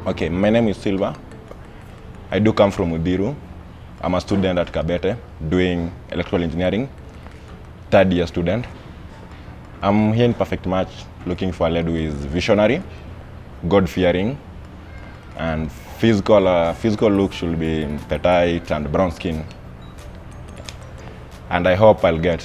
Okay, my name is Silva. I do come from Udiru. I'm a student at Kabete doing electrical engineering, third year student. I'm here in Perfect Match looking for a lady who is visionary, God fearing, and physical, uh, physical look should be petite and brown skin. And I hope I'll get.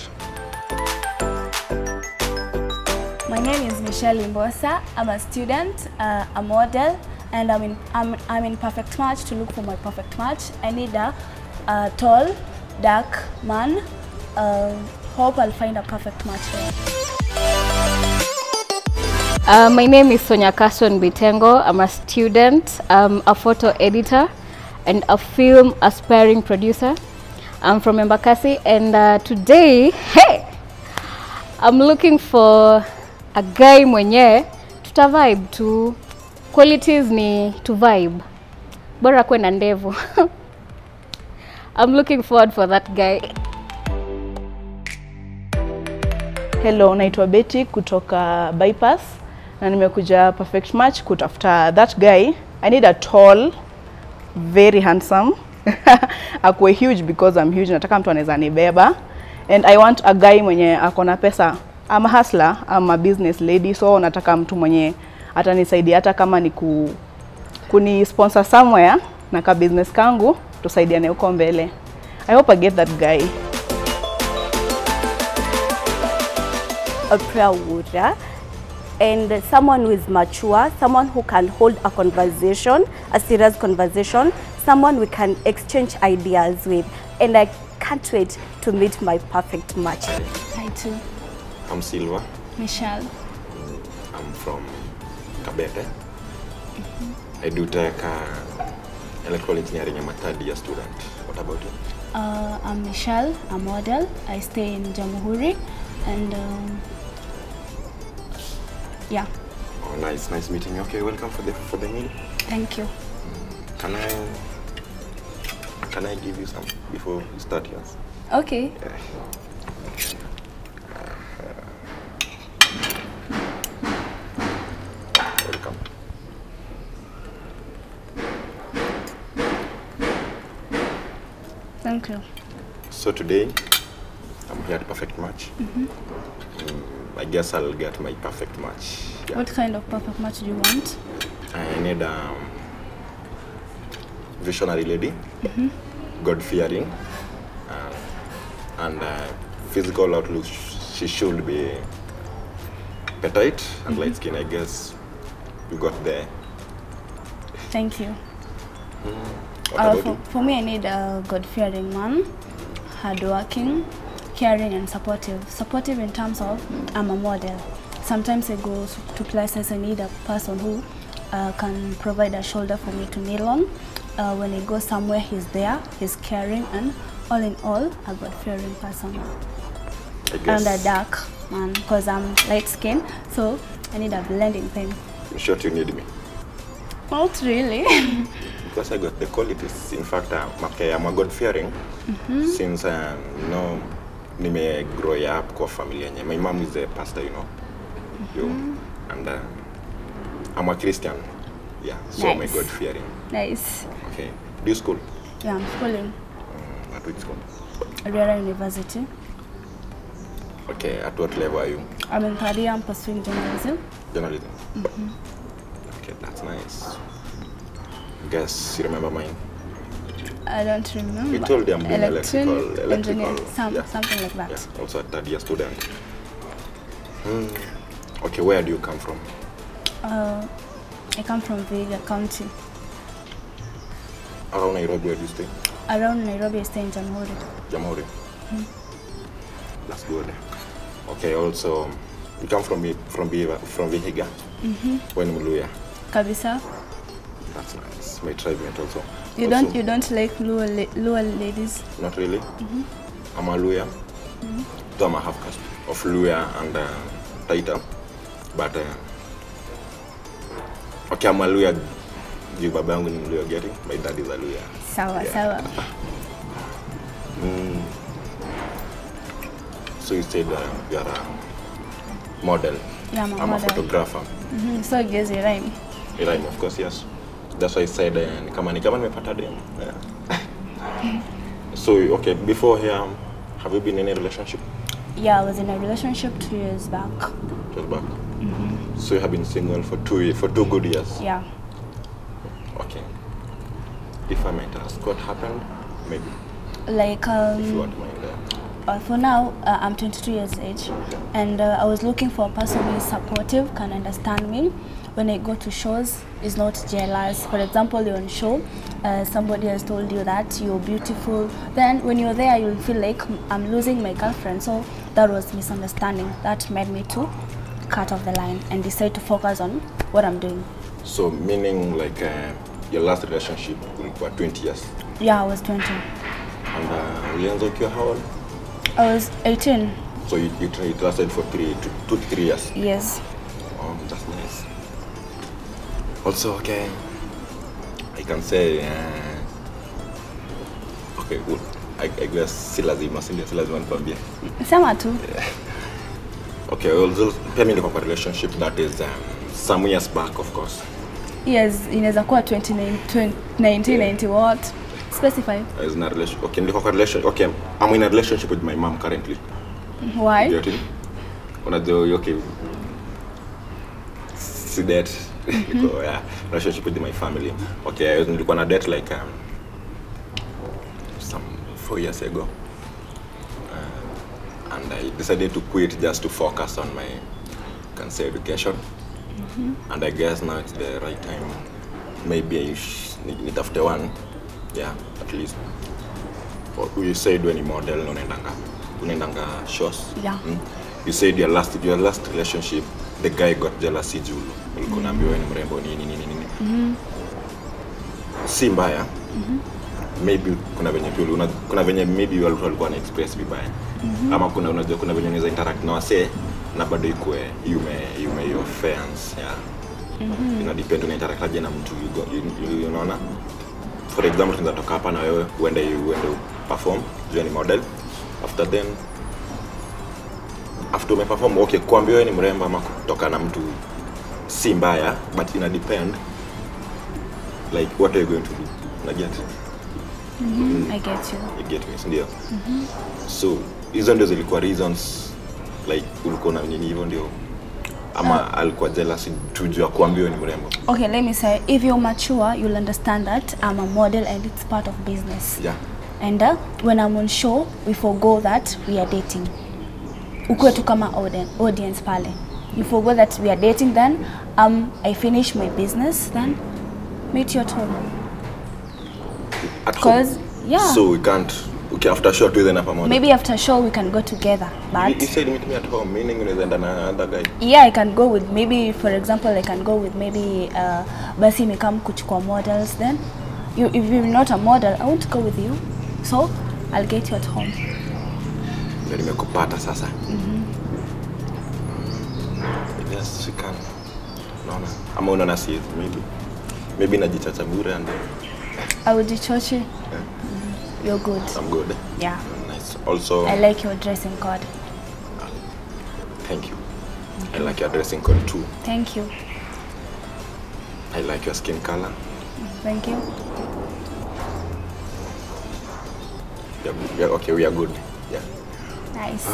My name is Michelle Imbosa. I'm a student, uh, a model, and I'm in, I'm, I'm in perfect match to look for my perfect match. I need a, a tall, dark man. Uh, hope I'll find a perfect match there. Uh, my name is Sonia Carson Bitengo. I'm a student, I'm a photo editor, and a film aspiring producer. I'm from Embakasi, and uh, today, hey, I'm looking for a guy mwenye tuta vibe tu. Qualities ni to vibe, bora kuwe na ndevu. I'm looking forward for that guy. Hello, naitwa Betty kutoka Bypass na nimekuja Perfect Match kutafuta that guy. I need a tall, very handsome. Akuwe huge because I'm huge, nataka mtu anaweza nibeba. And I want a guy mwenye ako na pesa. I'm a hustler, I'm a business lady, so nataka mtu mwenye atanisaidia hata kama ni ku, kuni sponsor somewhere na ka business kangu tusaidiane huko mbele. I hope I get that guy. Oprah Wura and someone who is mature, someone who can hold a conversation, a serious conversation, someone we can exchange ideas with. And I can't wait to meet my perfect match. Hi too, I'm Silva. Michelle. I'm from Kabete. I do take uh, electrical engineering. I'm a third year student. What about you? Uh, I'm Michelle, a model. I stay in Jamhuri, and um, yeah, Oh, nice, nice meeting you. Okay, welcome for the for the meal. thank you. Can I can I give you some before you start yours? Okay. Welcome. Thank you. So today, I'm here at Perfect Match. Mm, I guess I'll get my perfect match. Yeah. What kind of perfect match do you want? I need um, visionary lady, God fearing, uh, and uh, physical outlook. She should be petite and light skin. I guess you got there. Thank you. What Uh, about for, you? for me, I need a God-fearing man, hardworking, caring, and supportive. Supportive in terms of I'm a model. Sometimes I go s- to places. I need a person who uh, can provide a shoulder for me to kneel on. Uh, when I go somewhere, he's there. He's caring, and all in all, a God-fearing person. I And a guess. dark man, because I'm light skin, so I need a blending thing. In short, you need me. Not really. Because I got the qualities. In fact, I'm, okay, I'm a God fearing since um, you know nime grow up kwa familia yenye. My mom is a pastor, you know. You, and uh, I'm a Christian. Yeah, so I'm a Nice. God fearing. nice. Okay. Do you school? Yeah, I'm schooling Mm, at which school? Riara University. Okay, at what level are you? I'm in third year, I'm pursuing journalism. Journalism. Okay, that's nice. Guess you remember mine. I don't remember. We told you I'm doing Electron- electrical, engineer, electrical, some, yeah. something like that. Yeah, also a third year student. Hmm. Okay, where do you come from? Uh, I come from Vihiga County. Around Nairobi, where do you stay? Around Nairobi, I stay in Jamhuri. Jamhuri. That's good. Okay, also you come from Vi- from Vihiga, from Vihiga. Mm-hmm. When Muluya. Kabisa. That's nice. My tribe mate also. You also, don't you don't like Luo, la- Luo ladies? Not really. I'm a Luya. Though I'm a half caste of Luya and uh, Taita. But uh, okay, I'm a Luya. Juu baba yangu ni Mluya getting. My dad is a Luya. Sawa Yeah. sawa. So you said uh, you are a model. Yeah, I'm a I'm model. a photographer. Mhm, So gives you rhyme. A rhyme, of course, yes. that's why I said uh, ni kama ni kama nimepata dem yeah. so okay before here um, have you been in a relationship Yeah, I was in a relationship two years back. just back so you have been single for two ye- for two good years Yeah. okay if I might ask what happened maybe Like, if you um, want mind uh, uh, for now, uh, I'm 22 years age, and uh, I was looking for a person who is supportive, can understand me. When I go to shows, is not jealous. For example, you're on show, uh, somebody has told you that you're beautiful. Then when you're there, you'll feel like I'm losing my girlfriend. So that was misunderstanding. That made me to cut off the line and decide to focus on what I'm doing. so meaning like uh, your last relationship ulikuwa 20 years Yeah, I was 20. and uh, ulianza ukiwa how old I was 18. so you, you, tra- it lasted for three two, two to three years Yes. Oh, that's nice. Also, okay, I can say, uh, okay, good. I, I guess si lazima, si ndio, si lazima nikwambie. Sema tu. Okay, also, pia mimi niko kwa relationship that is um, some years back, of course. Yes, inaweza kuwa 29 20 1990 what? Specify. I was in a relation, okay, niko kwa relation, okay, I'm in a relationship with my mom currently. Why? Get it? Unajua, okay, si date, niko, yeah, relationship with my family. Okay, nilikuwa na date like um, some four years ago. Uh, and I decided to quit just to focus on my, can say, education. And I guess now it's the right time. Maybe I sh- ni- nitafute one, yeah, at least. Or You said when you model unaendanga unaendanga shows. Yeah. Mm? You said your last your last relationship the guy got jealousy juu ulikuwa unaambiwa wewe ni mrembo nini nini nini. Si mbaya. Maybe kuna venye pia una, kuna venye maybe watu walikuwa na express vibaya. Ama kuna unajua kuna venye unaweza interact na wasee na bado ikue yume yume your fans yeah. Ina depend una interact aje na mtu you go- you- you- unaona for example tunaweza toka hapa na wewe uende uende perform juu ni model after then after umeperform okay kuambia wewe ni mrembo ama kutoka na mtu si mbaya but ina depend like what are you going to do na get I get you. you get me ndio so hizo ndio zilikuwa reasons like ulikuwa na nini hivyo ndio ama alikuwa jealous tu juu ya kuambia wewe ni mrembo Okay, let me say, if you're mature, you'll understand that I'm a model and it's part of business. yeah And uh, when I'm on show, we forgo that we are dating. Ukuwe tu kama auden- audience pale. You forgo that we are dating, then um, I finish my business, then meet you at home. at home. 'Cause, yeah. so we can't okay after show tuweze na pamoja Maybe after show we can go together, You, you but said meet me at home, meaning unaweza enda na other guy. yeah, I can go with maybe, for example, I can go with maybe uh, basi imekam kuchukua models. Then, you, if you're not a model, I won't go with you. So I'll get you at home. Ndio nimekupata sasa. Yes, we can. Unaona? Ama unaona si maybe. Maybe najichacha bure and I would Chochi. You're good. I'm good. Yeah. Nice. Also, I like your dressing code. thank you. I like your dressing code too. Thank you. I like your skin color. Thank you. Yeah, yeah, okay, we are good. Yeah. Nice.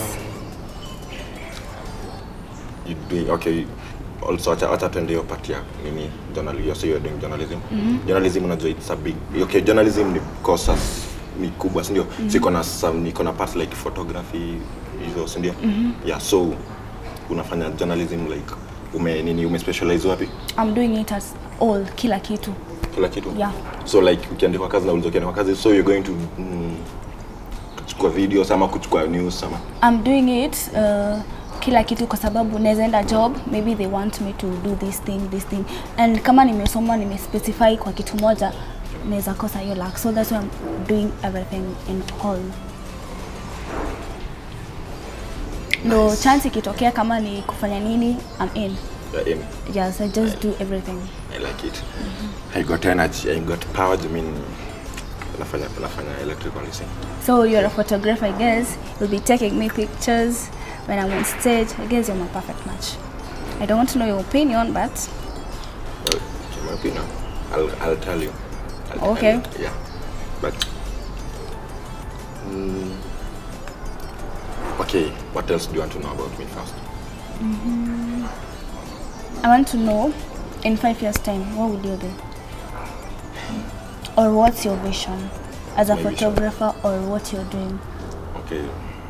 You doing okay. Also, acha acha tuende hiyo part ya nini journalism. So you're doing journalism. Journalism unajua it's a big. Okay, journalism ni courses ni kubwa, si ndio? Siko na some niko na parts like photography hizo, si ndio? Yeah, so unafanya journalism like ume nini ume specialize wapi? I'm doing it as all, kila kitu. Kila kitu. Yeah. So like ukiandikwa kazi na ulizo ukiandikwa kazi so you're going to mm, kuchukua videos ama kuchukua news ama I'm doing it uh, kila kitu kwa sababu naweza enda job maybe they want me to do this thing this thing and kama nimesoma nimespecify kwa kitu moja naweza kosa hiyo luck so that's why I'm doing everything in all no chance ikitokea kama ni kufanya nini I'm in you're in. yes I just do everything I like it. I got energy, I got power. I mean, nafanya nafanya electrical thing. so you're a photographer I guess you'll be taking me pictures when I'm on stage I guess you're my perfect match I don't want to know your opinion but Well, in my opinion, I'll, I'll tell you. I'll tell Okay. you. Yeah. But. Mm, okay, what else do you want to know about me first? I want to know in five years' time, what will you be? Or what's your vision as a My vision. photographer or what you're doing? Okay.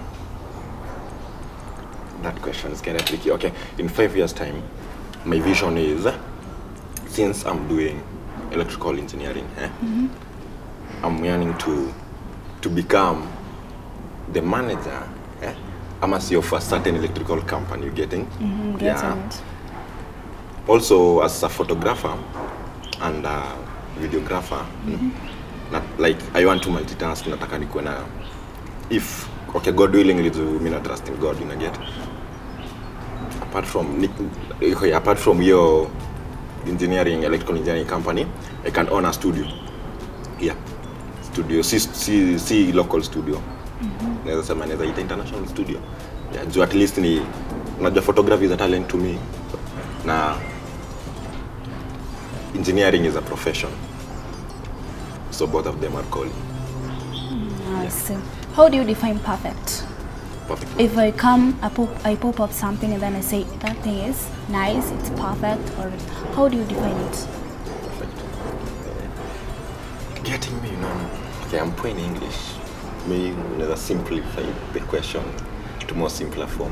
That question is kind of tricky. Okay, in five years' time, my vision is since I'm doing electrical engineering, eh, I'm yearning to to become the manager. Eh, I'm a CEO of a certain electrical company. You getting? Mm, get it. also as a photographer and a videographer mm na, like i want to multitask nataka nikuwe na if okay god willing lizu mi na trust in god una get apart from ni- okay, apart from your engineering electrical engineering company i can own a studio yeah studio si, si, si local studio naweza sema naweza ita international studio yeah, juu at least ni unajua photography is a talent to me na engineering is a profession so both of them are calling I see. How do you define perfect? perfect If I come, I pop, I pop up something and then I say that thing is nice, it's perfect, or how do you define it? perfect getting me you know okay i'm playing english may unaweza simplify the question to more simpler form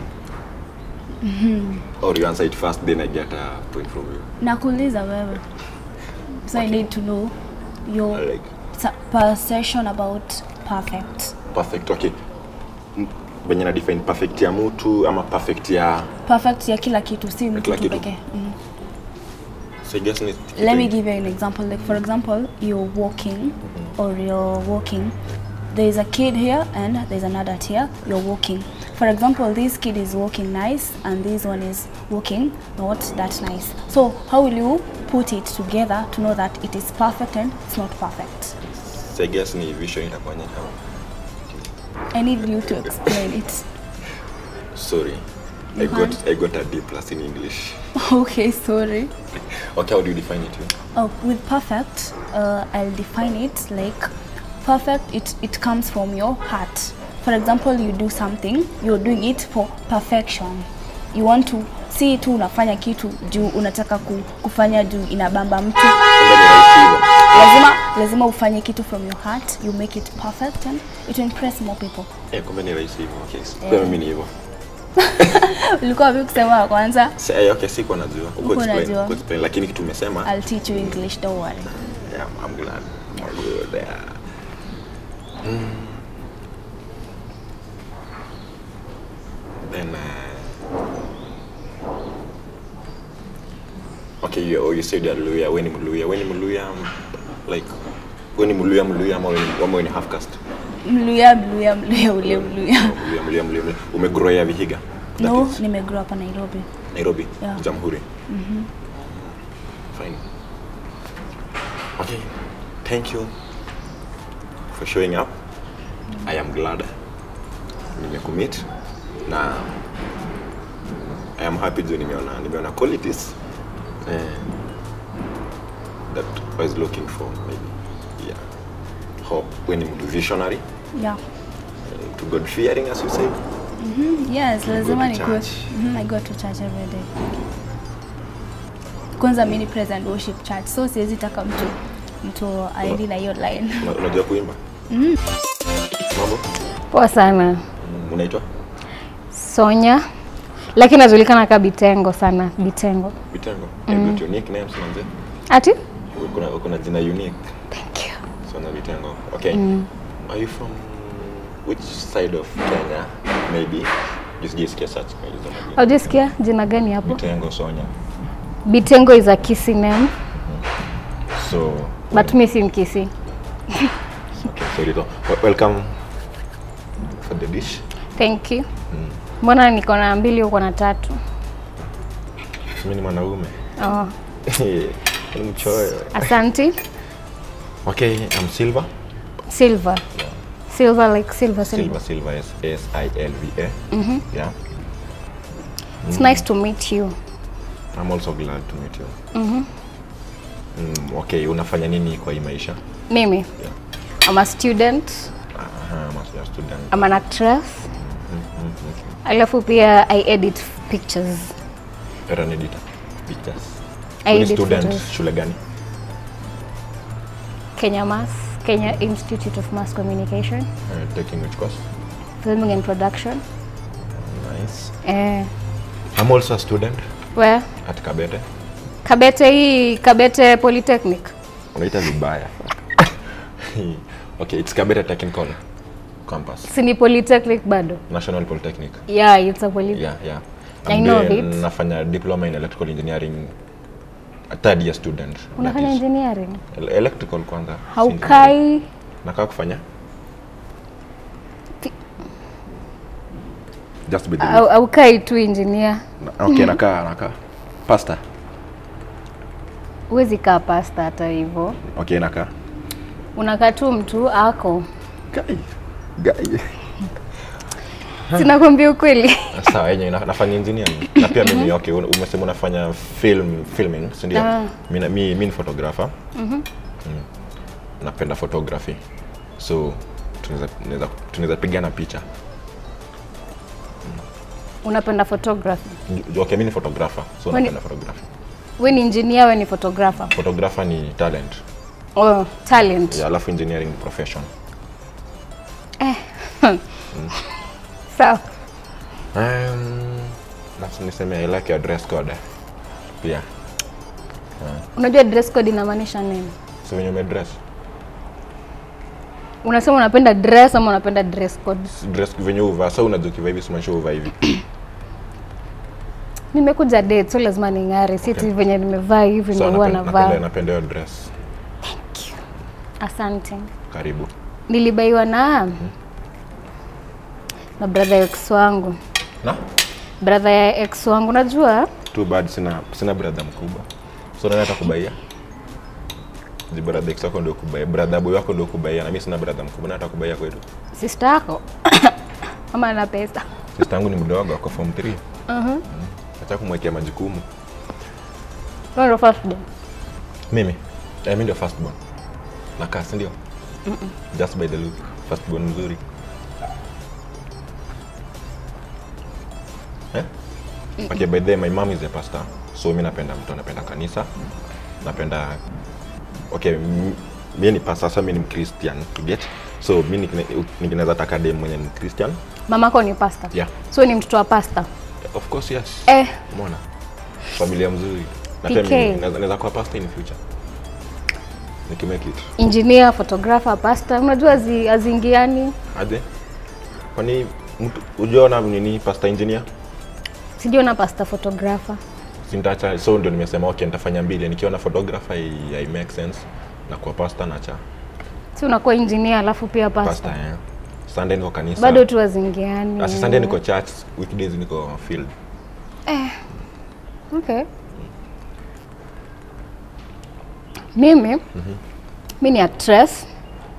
or you answer it first then i get a point from you Nakuuliza wewe. So I need to know your like sa- perception about perfect. perfect okay M- venye na define perfect ya mtu ama perfect ya Perfect ya kila kitu, si mtu kila tu kitu. pekee. Mm. so i guess ni Let me give you an example. Like for example, you're walking or you're walking. There is a kid here and there's an adult here. You're walking. For example, this kid is walking nice and this one is walking not that nice. So how will you put it together to know that it is perfect and it's not perfect? so i guess ni vision itakuonyesha I need you to explain it. sorry i You got i got a d plus in english okay, sorry. okay how do you define it you? Oh, with perfect, uh, I'll define it like perfect. It it comes from your heart. For example, you do something, you're doing it for perfection. You want to si tu unafanya kitu juu unataka ku, kufanya juu inabamba mtu. Kumbe ni rahisi hivyo. Lazima lazima ufanye kitu from your heart. You make it perfect and it will impress more people. Eh, kumbe ni rahisi hivyo. Okay. Kwa mimi ni hivyo. Ulikuwa vipi kusema wa kwanza? Si- eh, okay, sikuwa najua. Uko Hukuwa explain, unajua. uko explain. Lakini kitu umesema, I'll teach you English, don't worry. yeah, I'm glad. I'm good. Yeah. Mm. Then uh, Okay, you, oh, you said you're Luya. When ni Mluya? When ni Mluya? um, Like when ni Mluya Mluya ama when ama when ni half caste? Mluya, mluya, mluya, ule mluya. Oh, Mluya Mluya Mluya. Mluya. Umegrowia Vihiga? That No, is nimegrow hapa Nairobi. Nairobi, Yeah. Jamhuri. Fine. Okay. Thank you for showing up. I am glad nimecommit na I am happy juu nimeona nimeona qualities eh, that I was looking for maybe. Yeah. Hope when ni mtu visionary, Yeah. to God fearing as you say. Yes, lazima to ni go. church. Mhm, I go to church every day. Kwanza mimi ni praise and worship church, so siwezi taka mtu mtu aendi na hiyo line. Una- Unajua kuimba? Mambo? Poa sana. Mm, Unaitwa? Sonya. Lakini najulikana kama Bitengo sana, Bitengo. Vitengo. Mm. got unique names manze. Ati? Uko na uko na jina unique. Thank you. Sana Vitengo. Okay. Are you from which side of Kenya? Maybe. Just just guess search kwa hizo majina. Haujasikia jina gani hapo? Vitengo Sonya. Bitengo is a Kisii name, So but mi si Mkisi. okay, so Rito. Wel- Welcome for the dish. Thank you. Mbona niko na mbili uko na tatu? Mimi ni mwanaume. Oh, Ni mchoyo. asante. Okay, I'm Silva. Silver. Silver like silver, silver. Silva Silva S S I L V A. Yeah. It's nice to meet you. I'm also glad to meet you. Mm, okay, unafanya nini kwa hii maisha? Mimi Yeah. I'm a student, Aha, master student. I'm an actress. Alafu pia I edit pictures. You're an editor. Pictures. I Wewe ni edit student photos. shule gani? Kenya Mass, Kenya Institute of Mass Communication, Uh, taking which course? Filming and Production. Nice. Eh, I'm also a student where? at Kabete. Kabete hii Kabete Polytechnic. Unaita vibaya. okay, it's Kabete Technical Campus. Si ni Polytechnic bado? National Polytechnic. Yeah, it's a poly. Yeah, yeah. I I'm know of doing- it. Nafanya diploma in electrical engineering. A third year student. Unafanya that is. engineering? El- Electrical kwanza. si Haukai Nakaa kufanya? Ti- Just be the au- haukai tu engineer. Na- Okay, nakaa nakaa. Pastor. Huwezi kaa pasta hata hivyo. Okay, nakaa. Unakaa tu mtu ako. Guy. Guy. Sinakwambia ukweli. Sawa, yenye na- nafanya engineering. Na pia mimi okay, un- umesema unafanya film filming, si ndio? Ah. Mimi na- mi mi ni photographer. Mm. Napenda photography. So tunaweza tunaweza tunaweza pigana picha. Unapenda photography. Okay, mimi ni photographer. So Kwani- napenda photography. We ni engineer, we ni photographer. Photographer ni talent. Oh, talent. Yeah, alafu engineering ni profession. Sawa. Um, basi niseme I like your dress code. Pia. Unajua dress code inamaanisha nini? So wenye umedress. Unasema unapenda dress ama unapenda dress code? Dress venye uvaa. So unajua ukivaa hivi simaanisha uvaa hivi. Nimekuja date, so lazima ning'are. Si eti venye nimevaa hivi So ndio huwa napenda napenda navaa. napenda hiyo dress. Asante. Karibu. Nilibaiwa na na brother ya ex wangu. Na? Brother ya ex wangu, unajua Too bad sina sina brother mkubwa. So nani atakubaia? Ji brother ex wako ndio kubaia. Brother boy wako ndio kubaia na mimi sina brother mkubwa. Nani atakubaia kwetu? sister yako ama ana pesa. Sister yangu ni mdogo ako form 3. Mhm. Acha kumwekea majukumu. Wewe ndio first born. Mimi. Eh, mimi ndio first born. Nakaa si ndio? Just by the look. First born mzuri. Eh? Okay, by the way, my mom is a pastor. So mimi napenda mtu anapenda kanisa. Napenda okay, m- mimi ni pastor, sasa mimi ni Christian, you get? So mimi nikine- nikinaweza taka dem mwenye ni Christian. Mamako ni pastor. Yeah. So ni mtoto wa pastor. Of course, yes. Eh, Umeona? Familia mzuri. Na PK. pia mimi naweza naweza kuwa pastor in future. Nikimake it. engineer, photographer, pastor. Unajua zi, azingiani. Aje? Kwani mtu ujiona nini pastor engineer? Sijui na pastor photographer. Sintaacha so ndio nimesema okay nitafanya mbili nikiona photographer i, i make sense na kwa pastor na cha Si unakuwa engineer alafu pia pastor. pastor eh. Sunday niko kanisa. Bado tu azingiani. Asi Sunday niko church, weekdays niko field. Okay. Mimi mi ni actress.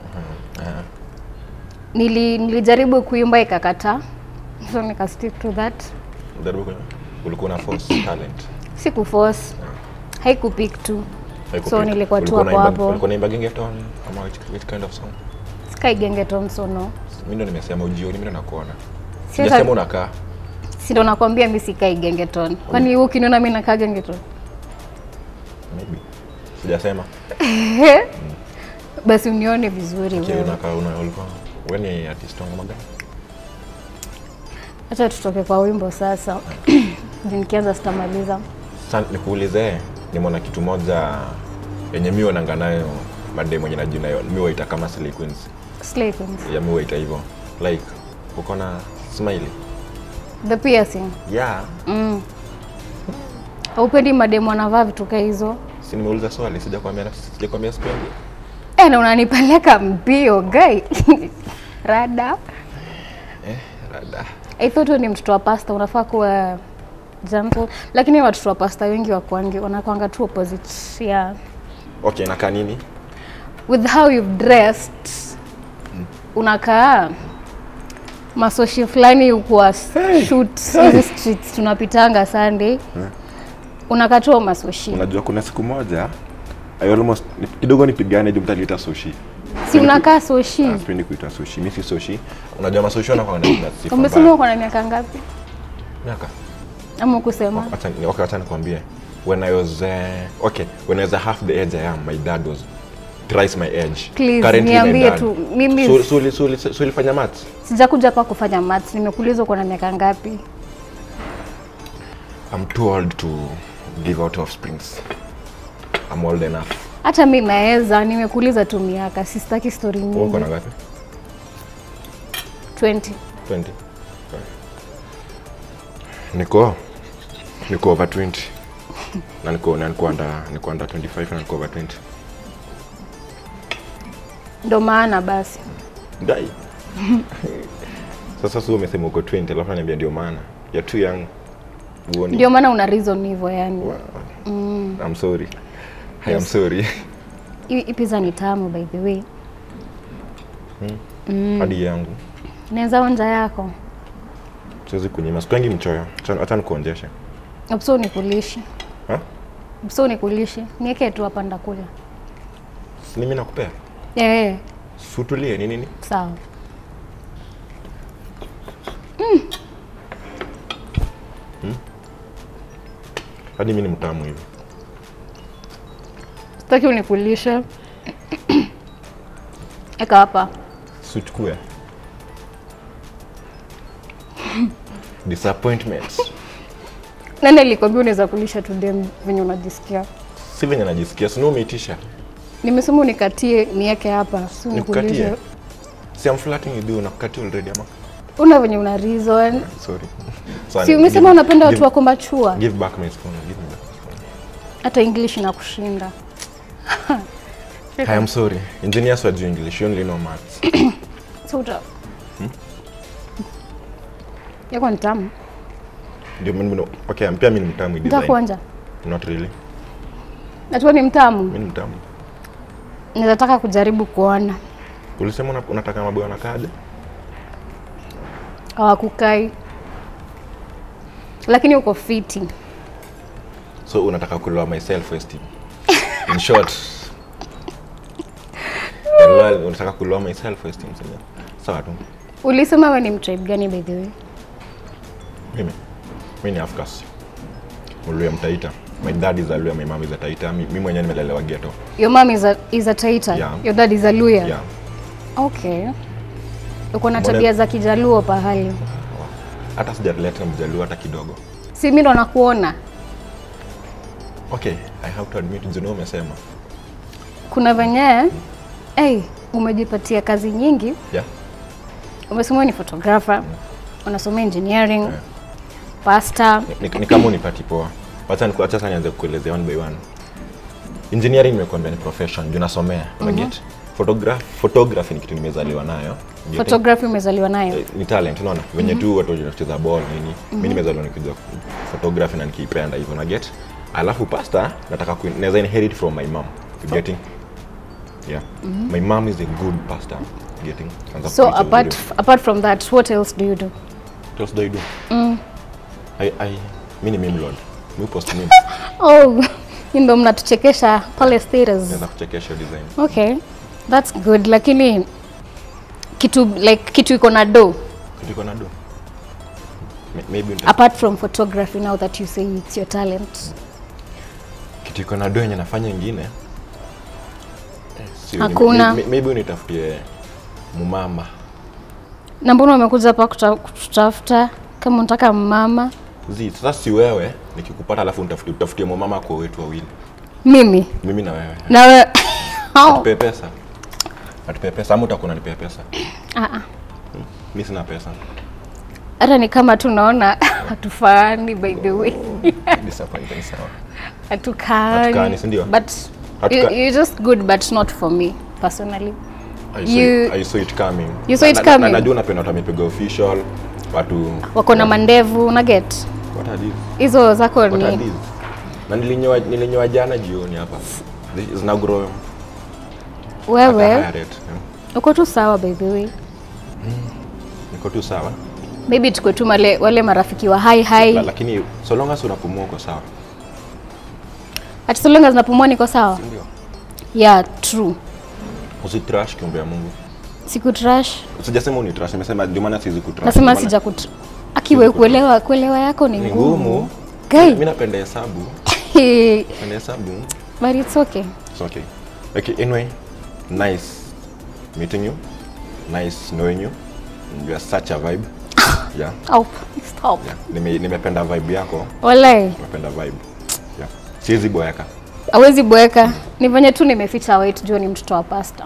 Nili, nilijaribu kuimba ikakataa, so nika stick to that. Jaribu kwenye ulikuwa na force talent. Siku force haikupik tu, Haiko So pick. nilikuwa tu Ulikuwa hapo unaimba- hapo. Ulikuwa naimba gengeton ama which, which kind of song? sky gengeton so no. Mimi ndo nimesema ujioni, mimi ndo nakuona. Si hata- Sijasema unakaa. Si ndo nakwambia mi sikai gengeton. Kwani wewe ukiniona mi nakaa gengeton? Maybe. Sijasema. Basi unione vizuri Okay, wewe. unakaa una ulikuwa wewe ni artist wangu magani? Acha tutoke kwa wimbo sasa. Juu nikianza sitamaliza. Sasa nikuulize, nimeona kitu moja yenye mi onanga nayo madem mwenye najina yo mi waita kama Slay Queens. Slay Queens. Ya mi waita hivyo. Like uko na smile. The piercing. Yeah. Mm. Haupendi mademu wanavaa vitu kaa hizo? Si nimeuliza swali, sijakwambia sijakwambia sipendi. Eh, na unanipeleka mbio guy. Rada. Eh, rada. I thought wewe ni mtoto wa pasta unafaa kuwa gentle, lakini watoto wa pasta wengi wakwangi wanakwanga tu opposite. Yeah. Okay, nakaa nini? With how you've dressed unakaa masoshi fulani kwa shoot hizi streets tunapitanga Sunday. Unakaa tu masoshi. Unajua kuna siku moja I almost ni- kidogo nipigane juu mtaniita sushi. si unakaa soshi Ah, Sipendi kuita sushi. Mimi si sushi. Unajua masushi wanakuwa na na sifa umesema mbaya. uko na miaka ngapi Miaka. ama kusema Acha ni- okay, acha nikwambie. When I was uh, okay, when I was half the age I am, my dad was thrice my age. Please, Currently my niambie dad. tu, mimi- So so uli- so uli- so ulifanya maths? sijakuja hapa kufanya maths nimekuuliza uko na miaka ngapi I'm too old to give out offsprings. I'm old enough. hata mi naweza nimekuuliza tu miaka sistaki story Wewe uko nyingi na ngapi? 20 20. Niko niko over 20. Na niko na niko under niko under 25 na niko over 20. ndo maana basi Dai. Sasa sio umesema uko 20 alafu ananiambia ndio maana. You're too young. Uoni. ndio maana una reason hivyo yani Wow. I'm sorry. I am sorry. hii hii pizza ni tamu by the way Hadi yangu. naweza onja yako Siwezi kunyima. Sikwangi mchoyo. Acha- Acha nikuonjeshe. mso nikulishi Ha? mso nikulishi nieke tu hapa ndakula Si mimi nakupea. eh Sutulie ni nini? sawa Hadi mimi ni mtamu hivi. sitaki unikulishe eka hapa Suchukue. Disappointment. nani alikwambia unaweza kulisha tu dem venye unajisikia Si venye najisikia, si umeitisha. nimesema unikatie nieke hapa si Nikukatie. unikulishe Si I'm flirting with you, nakukatia already ama? una venye una reason Sorry. Sorry, si umesema give- unapenda watu give- wako machua Give back my spoon. Give me back my spoon. hata english inakushinda I am sorry. Engineers were doing English, you only know maths. so uta yako ni tamu Ndio mimi no. Okay, pia mimi ni mtamu design. nitakuonja Not really. najua ni mtamu Mimi ni mtamu. ninataka kujaribu kuona Ulisema una- unataka maboyo nakaje? hawakukai lakini uko fiti So unataka kuloa my self esteem. In short. Well, unataka kuloa my self esteem sasa. Sawa tu. ulisema we ni mtribe gani by the way Mimi. Mimi ni Afkas. Mluya mtaita. My dad is a Luya, my mom is a Taita. Mi- Mimi mwenyewe nimelelewa ghetto. your mom is a, is a taita Yeah. your dad is a luya Yeah. okay uko na Mbona- tabia za kijaluo pahali Hata sijaleta mjaluo hata kidogo. si mi ndo nakuona Okay, I have to admit Juno umesema. kuna venye hey, umejipatia kazi nyingi Yeah. umesoma ni photographer unasomea engineering pasta Ni, ni kama unipati poa. Wacha niku- acha sasa nianze kukuelezea one by one. Engineering nimekuambia ni profession, juu nasomea. Una get? Photograph, photography ni kitu nimezaliwa nayo. Getting? photography umezaliwa nayo Eh, ni talent unaona venye tu watu wanacheza ball nini mimi nimezaliwa nikijua photography na nikiipenda hivyo na get alafu pasta nataka ku naweza inherit from my mom you getting yeah my mom is a good pastor getting Anza so kupreach apart, vizuri. apart from that what else do you do What else do I do I I mimi ni meme lord mimi post memes oh hii ndo mnatuchekesha pale status naweza kuchekesha design okay that's good lakini kitu like kitu iko na do kitu iko na do May- maybe nita- apart from photography now that you say it's your talent kitu iko na do yenye nafanya ingine eh, sio, Hakuna. may- maybe unitafutie mumama na mbona umekuja hapa kuta- kututafuta kama unataka mama Zi, sasa si wewe nikikupata alafu nitafutie utafutie mama kwa wetu wawili. mimi Mimi na wewe. nawe Atupe pesa. Atupe pesa ama utakuwa unanipea pesa. Ah, ah. Mimi sina pesa. hata ni kama tunaona hatufaani by the way Disappointing sawa. hatukaani Hatukaani, si ndio? but Hatuka- you, you're just good but not for me personally I saw, You- it, I saw it coming. You saw Na- it na- na- coming? Na najua unapenda watu wamepiga official. Watu wako na mandevu una get What are these? hizo zako What are ni these? Na nilinyoa nilinyoa jana jioni hapa. This is now grow. At a wewe higher rate. yeah. uko tu sawa by the way Niko tu sawa. maybe tuko tu wale, wale marafiki wa hai La, hai lakini so long as unapumua uko sawa. ati so long as napumua niko sawa Ndio. yeah true usitrash kiumbe ya mungu sikutrash sijasema unitrash nimesema ndio maana siwezi kutrash nasema Ndio maana- sija kut akiwe kuelewa kuelewa yako ni ni ngumu ngumu Guy. mi napenda hesabu napenda hesabu but it's okay It's okay. Okay, anyway, nice meeting you. Nice knowing you. You are such a vibe. yeah. oh, stop Yeah. Nime, nimependa vibe yako. walai Nimependa vibe. Yeah. Siwezi boeka. awezi boeka ni venye tu nimeficha weight juu ni mtoto wa pasta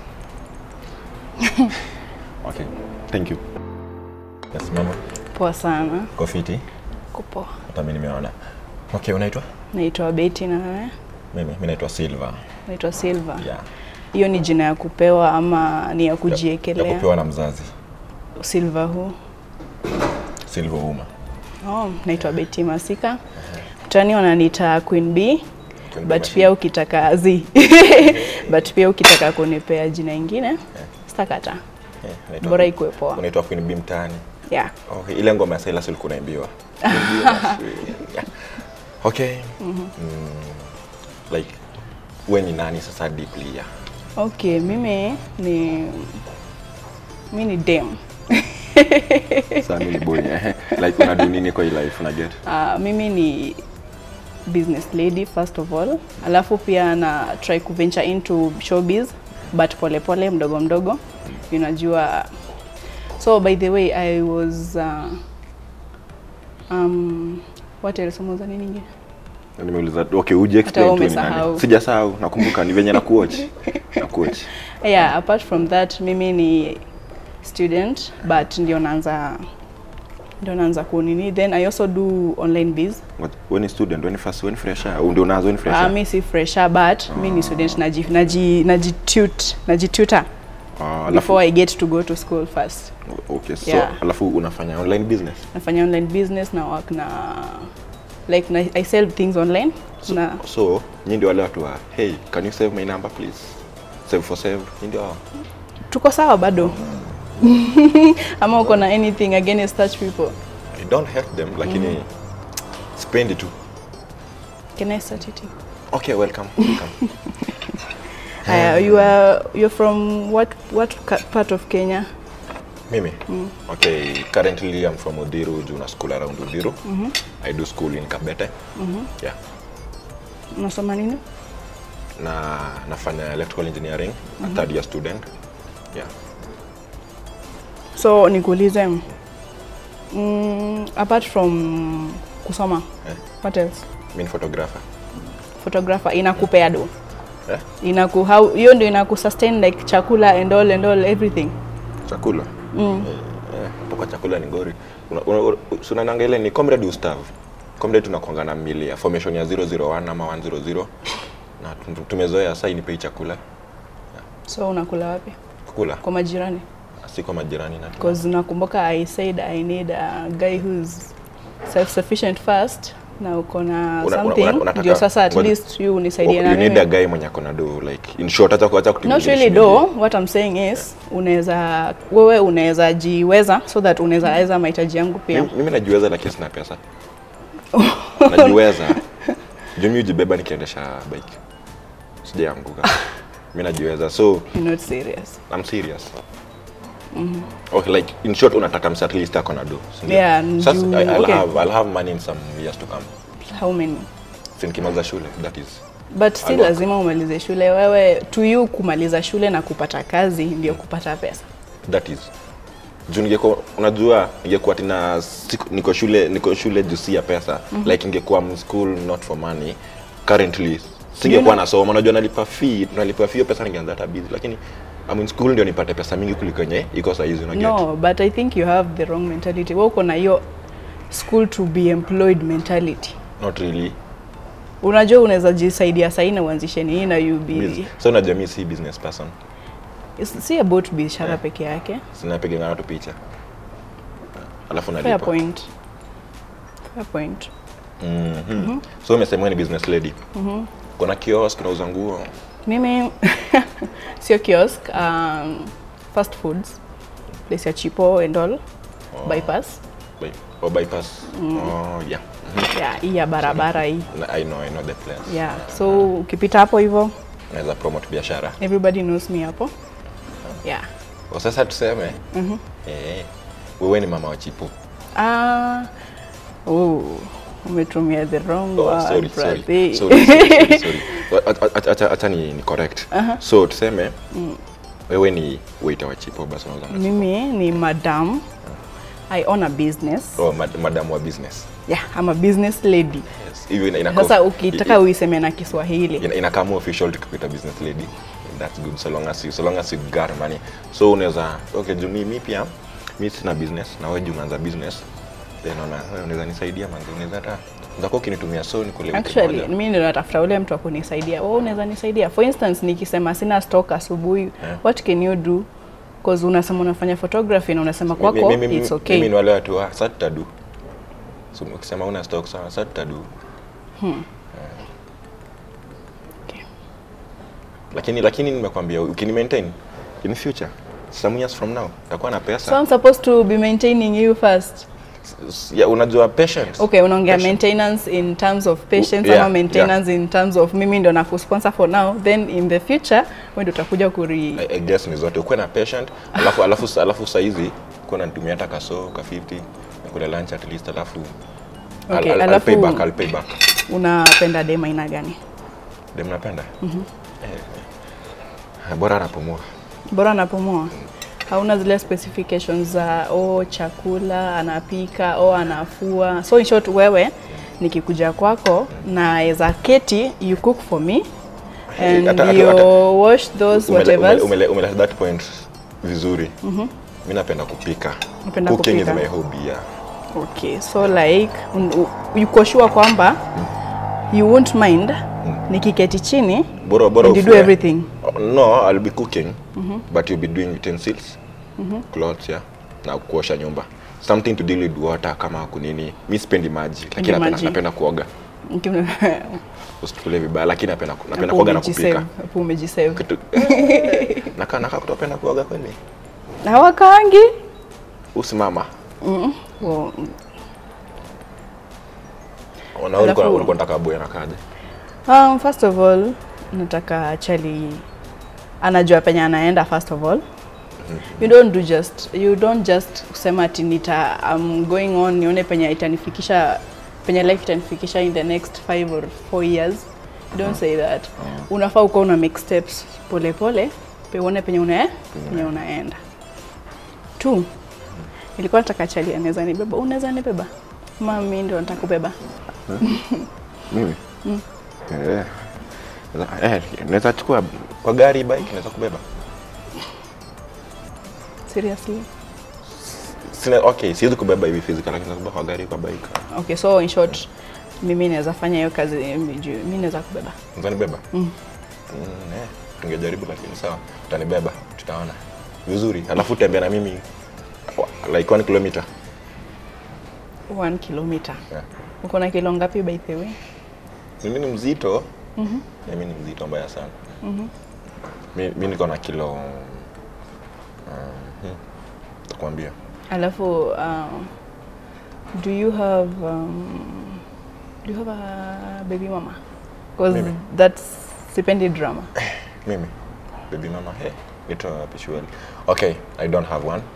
Okay. Thank you. Yes, mama. Poa sana. Kofiti. Kupoa. Hata mimi nimeona. Okay, unaitwa? Naitwa Betty na wewe? Mimi mimi naitwa Silva. Naitwa Silva. Yeah. Hiyo ni jina ya kupewa ama ni ya Ya kujiekelea? kupewa na mzazi. Silva huu. Silva Uma. Oh, naitwa Betty Masika. Mtani wananiita Queen B. Queen B But Machine. pia ukitaka zi. But pia ukitaka kunipea jina ingine, sitakata. Yeah, naitwa- Bora ikuwe poa. Unaitwa Queen B mtaani. Yeah. Oh, ile ngoma ya Silas ulikuwa unaimbiwa. Yeah. okay. Mm, like we ni nani sasa deeply ya? Okay, mimi ni mi ni dem. Sasa mimi ni boy. eh. like unadu nini kwa hii life una get? Uh, mimi ni business lady first of all, alafu pia na try ku venture into showbiz but pole pole, mdogo mdogo, unajua. So by the way I was uh, um, what else umeuza nini ingine? Nimeuliza okay, uje Hata explain wewe tu ni nani? umesahau. Sijasahau, nakumbuka ni venye na kuwatch. Na kuwatch. Yeah, apart from that mimi ni student but ndio naanza ndio naanza kunini then I also do online biz Wewe ni student, wewe ni first, wewe ni fresher, au ndio unaanza wewe ni Uh, fresher? mi si fresher but mi ni student naji naji najitut najituta Ah, alafu before I get to go to school first. okay, so Yeah. alafu unafanya online business. Nafanya online business na work na like na, I sell things online na So, nyinyi ndio wale watu wa, hey, can you save my number please? Save for save. Nyinyi ndio hao. tuko sawa bado ama uko na anything against such people I don't hate them lakini sipendi tu. can I start eating? Okay, welcome. welcome. Haya, you are you're from what what ca- part of Kenya? Mimi? Okay, currently I'm from Udhiru, juu na school around Udhiru. I do school in Kabete. Yeah. Unasoma nini? Na nafanya electrical engineering, a third year student. Yeah. So nikuulize mm, apart from kusoma Eh. what else? Mimi ni photographer. Photographer inakupea do Eh? inaku how hiyo ndio inaku sustain like chakula and all and all everything Chakula. Mm. Eh, hapo kwa chakula ni ngori. Una, una, una, si unaonanga ile ni comrade Gustav. Comrade tunakuanga na mili ya formation ya 001 ama 100 na tum- tumezoea sasa inipei chakula. so unakula wapi Kukula kwa majirani si kwa majirani na because nakumbuka i said i need a guy who's self sufficient first na uko na Una- una- something una- unataka- ndio sasa at ngoja- least you unisaidie you na need a mimi guy mwenye akona do like in short hata kuacha not kutimizia really shilingi. do what i'm saying is unaweza wewe unaweza jiweza so that unaweza weza mahitaji yangu pia Mimi- mimi najiweza lakini sina pesa najiweza juu mi hujibeba nikiendesha bike sijaanguka mi najiweza so You're not serious I'm serious okay like in short unataka msa at least akona do si ndio? Yeah, Sasa, juu- I, I'll, okay. have, I'll have money in some years to come how many sinikimaliza shule that is but si I'll work. lazima umalize shule wewe to you kumaliza shule na kupata kazi ndio kupata pesa that is juu ningekuwa unajua ningekuwa tina siku- niko shule niko shule juu si ya pesa like ningekuwa m- school not for money currently singekuwa nasoma unajua nalipa fee nalipa fee hiyo pesa ningeanza hata busy lakini I'm in school ndio nipate pesa mingi kuliko yenye iko saa hizi una get no but i think you have the wrong mentality wewe uko na hiyo school to be employed mentality not really unajua unaweza jisaidia sahi na uanzishe nini na you be busy. so unajua mi si business person It's- si about biashara peke yake sinapigana tu picha alafu fair nalipa point fair point Mhm. so umesema wewe ni business lady kuna kiosk unauza nguo mimi sio kiosk um, fast foods place ya chipo and all bypass by, or bypass oh, yeah Mhm. yeah hii ya barabara hii Na- I know, I know the place yeah so ukipita hapo hivyo naweza promote biashara everybody knows me hapo yeah Kwa sasa tuseme eh, wewe ni mama wa chipo ah oh umetumia the wrong Oh, word sorry, sorry, brother. sorry, sorry, sorry. Wa- a- a- acha- acha ni, ni correct so tuseme wewe ni waiter wa chipo basi unauza na- mimi ni madam i own a business oh, mad- madam wa business yeah i'm a business lady yes. hiyo ina, ina sasa ukitaka uiseme na kiswahili ina, inakaa more official tukikuita business lady that's good so long as you, so long as you got money so unaweza okay juu mi mi pia mi sina business na wewe juu umeanza business then ona wewe unaweza nisaidia manzi unaweza hata unaweza ukinitumia so nikule wiki actually moja. mimi ndio natafuta ule mtu wa kunisaidia wewe unaweza nisaidia for instance nikisema sina stock asubuhi what can you do cause unasema unafanya photography na unasema kwako Mi- mi- mi- it's mimi okay ni wale watu wa sasa tutadu so ukisema una stock sawa sasa tutadu Okay. lakini lakini nimekwambia ukini maintain in future some years from now utakuwa na pesa so i'm supposed to be maintaining you first S- yeah, unajua patience okay unaongea Patient. maintenance in terms of patience Yeah, ama maintenance in terms of mimi ndo nakusponsor for now then in the future wewe ndo utakuja kuri I, I guess ni zote ukuwe na patient alafu alafu alafu saizi kuwa natumia hata kaso ka 50 kule lunch at least alafu I'll- Okay, I'll, I'll, alafu- pay back I'll pay back unapenda dem aina gani dem napenda eh, bora anapumua bora anapumua hauna zile specifications za oh, chakula anapika o oh, anafua so in short wewe nikikuja kwako naweza keti you cook for me and Hata- hata- you hata- wash those Umele- whatever umele- umele- umele that point vizuri mi napenda kupika Napenda cooking kupika. is my hobby yeah. okay so like un- u- uko sure kwamba you won't mind nikiketi chini bora bora and you do ufue. everything Oh, no i'll be cooking but you'll be doing utensils clothes yeah na kuosha nyumba something to deal with water kama kunini mi sipendi maji lakini napenda, maji. napenda kuoga Nikim- usitukule vibaya lakini napenda napenda Hapo kuoga na umejisave, kupika hapo umejisave kitu nakaa nakaa kutopenda kuoga kweli hawakaangi usimama Well, Ona ulikuwa Alafu- ulikuwa unataka boy anakaje Um, first of all nataka chali anajua penye anaenda first of all you don't do just you don't just kusema ati nita I'm going on nione penye itanifikisha penye life itanifikisha in the next five or four years you don't say that unafaa uko una make steps pole pole pe uone penye una penye unaenda two nilikuwa nataka chali anaweza nibeba unaweza nibeba mami ndio nataka kubeba mimi eh Naweza- eh naweza chukua kwa gari bike naweza kubeba seriously sina okay siwezi kubeba hivi physical lakini naweza kubeba kwa gari kwa bike Okay, so in short mimi naweza fanya hiyo kazi mimi juu mimi naweza kubeba. unaweza nibeba mm. eh tungejaribu lakini sawa utanibeba tutaona vizuri alafu tembea na mimi wa- like 1 kilometer 1 kilometer. yeah. Uko na kilo ngapi by the way? mimi ni mzito mm mimi ni mzito mbaya sana mm mi niko na kilo um, hmm, takwambia Alafu um, do you have um, do you have a baby mama? Because Mimi? that's sipendi drama. mimi baby mama hey nito pishueli okay i don't have one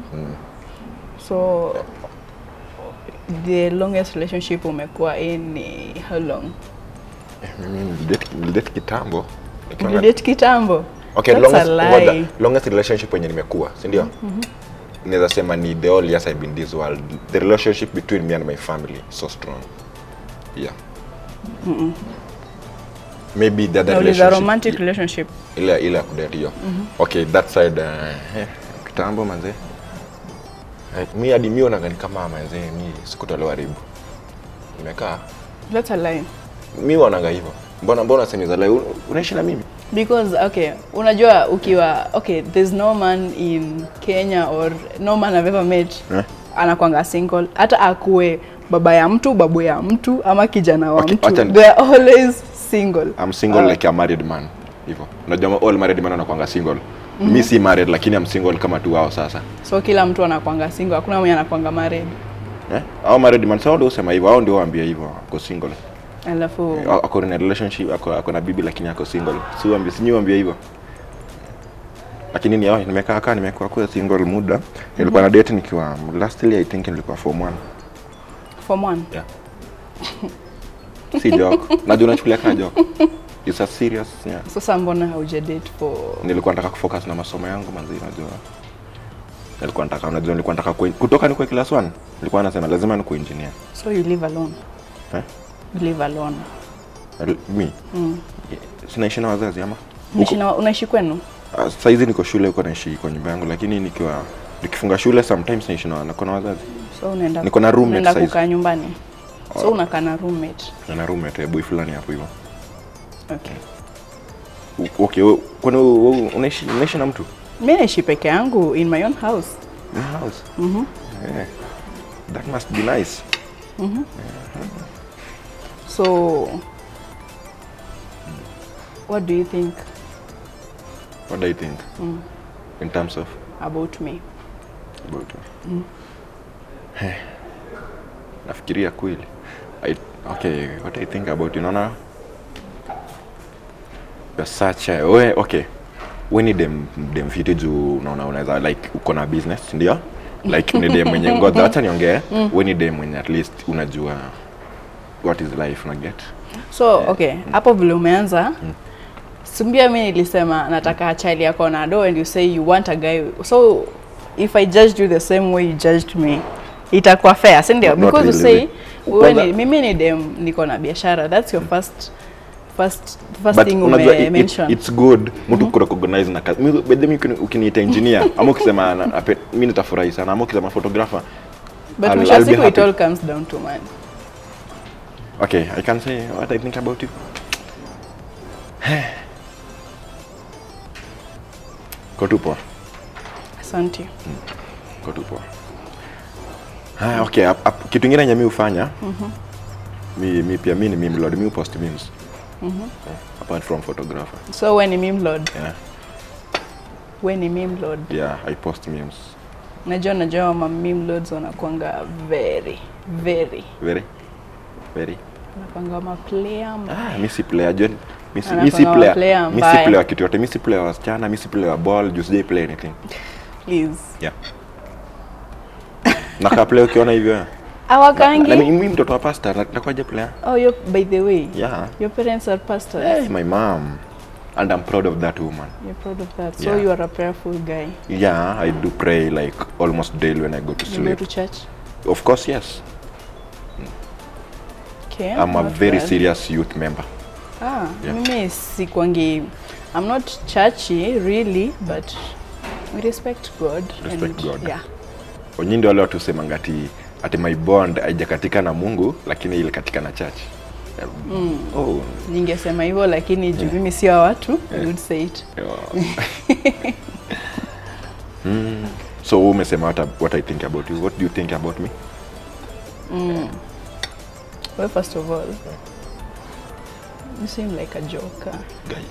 So the longest relationship umekuwa in ni how long? mimi nilidate- nilidate kitambo nikiwa na- Mlidate kitambo? okay That's longest, a ngoja, lie. longest relationship wenye nimekuwa si ndio naweza sema ni the all years I've been this world the relationship between me and my family is so strong yeah maybe the other Nauliza relationship romantic relationship. ile ile ya kudate hiyo okay that side uh, eh, kitambo manze eh, mi hadi mi onaga ni kama manze mi sikutolewa ribu nimekaa That's a lie. mi wananga hivyo mbona mbona semiza lai unaishi na mimi Because okay, unajua ukiwa okay, there's no man in Kenya or no man I've ever met Eh? anakwanga single, hata akuwe baba ya mtu, babu ya mtu ama kijana wa Okay, mtu, acha ni- they are always single. I'm single Ah, like a married man hivyo unajua all married man wanakuanga single mi si married lakini I'm single kama tu wao sasa So kila mtu anakwanga single, hakuna mwenye anakwanga married. eh? au married man sawa ndio usema hivyo au ndio waambia hivyo wako single alafu A- ako in a relationship ako, ako na bibi lakini ako single siwambia sinyiwambia hivyo lakini ni oh, nimekaa kaa nimekuwa kuwa single muda nilikuwa na date nikiwa lastly i think nilikuwa form 1 form one yeah. si joke najua unachukulia kaa joke it's a serious yeah. sasa mbona hauja date for nilikuwa nataka kufocus na masomo yangu manzi unajua nilikuwa nataka unajua nilikuwa nataka kue- kutoka nikuwe class 1 nilikuwa nasema lazima nikuwe engineer so you live alone eh? you live alone Al- mi sinaishi na wazazi ama unaishi na- unaishi kwenu Ah, saizi niko shule huko naishi kwa nyumba yangu lakini nikiwa nikifunga shule sometimes naishi na niko na wazazi so unaenda Niko na roommate unaenda size. kukaa nyumbani so unakaa na roommate na na roommate eh, boy fulani hapo hivyo okay U- okay wewe- kwani wewe- wewe unaishi unaishi na mtu mi naishi peke yangu in my own house in house yeah. that must be nice so what do you think what do you think in terms of about me about Eh, nafikiria kweli I, okay what I think about you naona you're such a we okay we ni dem dem fiti juu unaona unaweza like uko na business ndio like ni dem mwenye ngoja acha niongee we ni dem mwenye at least unajua what is life una get so okay hapo vile umeanza sumbia mi nilisema nataka chali yako na do and you say you want a guy so if i judged you the same way you judged me itakuwa fair si ndio Not- not because you really. say wewe Kwanza- ni, mimi ni dem niko na biashara that's your first first first but thing unajua ume it, mention it, it's good mtu kurecognize na kazi Mi- by the way, ukini- ukiniita engineer ama ukisema na- ape- mi nitafurahi sana ama ukisema photographer but I'll- mwisho wa I'll be siku it happy. all comes down to man Okay, I can say what I think about you. Ko tu poa. asante Ko tu poa. Ah, okay, ap, ap, kitu ingine yenye mi hufanya mi, mi pia mi ni meme lord, mi post memes. Apart from photographer. so we ni meme lord Yeah, we ni meme lord yeah, I post memes. najua najua ma meme lords wanakuanga very very Very very. wanakuanga ma player Ah, mi si player John. Mi si Anakuanga mi si wa player. player Mi si mbaya. player wa kitu yote. Mi si player wa wasichana, mi si player wa ball, just sijai play anything. please Yeah. Naka play ukiona hivyo. Na- na awakangi mi mi mtoto wa pastor na- nakuwaje player? oh you by the way Yeah. your parents are pastors Hey, my mom. And I'm proud of that woman. you're proud of that so Yeah. you are a prayerful guy Yeah, I do pray like almost daily when I go to you go sleep. to church Of course, yes. okay I'm a not very bad. serious youth member. ah Yeah. mimi sikwangi i'm not churchy really but we respect god Respect and, God. yeah Wenyi ndio wale watu husemanga ati ati my bond haijakatika na Mungu lakini ile katika na church. Mm. Oh. ningesema hivyo lakini juu mimi sio wa watu I would say it yeah. mm. So wewe umesema what, I- what I think about you. What do you think about me? well first of all you seem like a joker Guy.